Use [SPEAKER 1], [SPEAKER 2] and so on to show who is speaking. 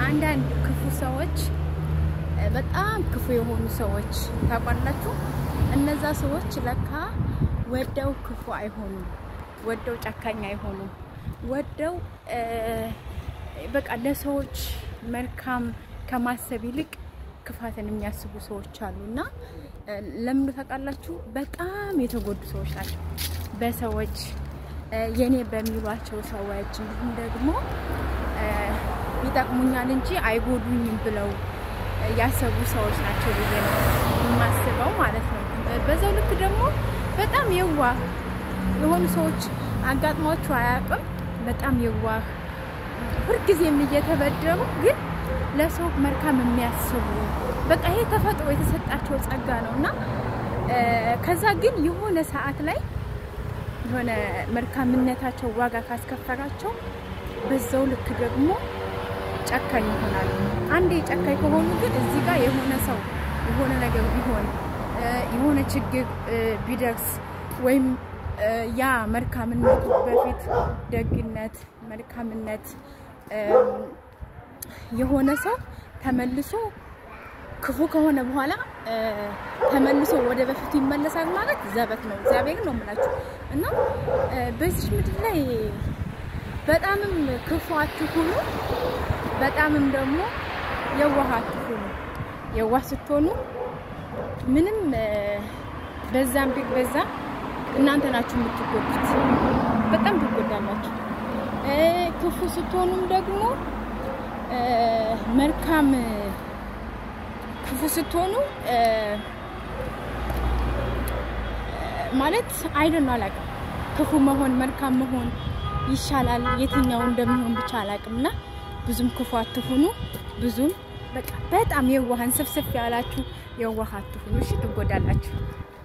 [SPEAKER 1] አንዳንድ ክፉ ሰዎች በጣም ክፉ የሆኑ ሰዎች ታውቃላችሁ። እነዛ ሰዎች ለካ ወደው ክፉ አይሆኑም፣ ወደው ጨካኝ አይሆኑም። ወደው በቃ ለሰዎች መልካም ከማሰብ ይልቅ ክፋትን የሚያስቡ ሰዎች አሉ እና ለምን ታውቃላችሁ? በጣም የተጎዱ ሰዎች ናቸው በሰዎች የኔ በሚሏቸው ሰዎች እንዲሁም ደግሞ ይጠቅሙኛል እንጂ አይጎዱኝም ብለው ያሰቡ ሰዎች ናቸው ብዬ ነው የማስበው ማለት ነው። በዛው ልክ ደግሞ በጣም የዋህ የሆኑ ሰዎች አጋጥሟቸው አያውቅም። በጣም የዋህ ሁልጊዜም እየተበደሉ ግን ለሰው መልካም የሚያስቡ በቃ ይሄ ተፈጥሮ የተሰጣቸው ጸጋ ነው እና ከዛ ግን የሆነ ሰዓት ላይ የሆነ መልካምነታቸው ዋጋ ካስከፈራቸው በዛው ልክ ደግሞ ጨካኝ ይሆናሉ። አንዴ ጨካኝ ከሆኑ ግን እዚህ ጋር የሆነ ሰው የሆነ ነገር ቢሆን የሆነ ችግር ቢደርስ ወይም ያ መልካምነቱ በፊት ደግነት፣ መልካምነት የሆነ ሰው ተመልሶ ክፉ ከሆነ በኋላ ተመልሶ ወደ በፊቱ ይመለሳል ማለት ዘበት ነው። እግዚአብሔር ነው የምላችሁ እና በዚህ ምድር ላይ በጣምም ክፉ አትሁኑ፣ በጣምም ደግሞ የዋህ አትሁኑ። የዋህ ስትሆኑ ምንም በዛም ቢግ በዛ እናንተ ናችሁ የምትጎዱት፣ በጣም ትጎዳላችሁ። ክፉ ስትሆኑም ደግሞ መልካም ክፉ ስትሆኑ ማለት አይደን አላውቅም። ክፉ መሆን መልካም መሆን ይሻላል። የትኛው እንደሚሆን ብቻ አላውቅም እና ብዙም ክፉ አትሁኑ። ብዙም በቃ በጣም የዋህን ስፍስፍ ያላችሁ የዋህ አትሁኑ። እሺ ትጎዳላችሁ።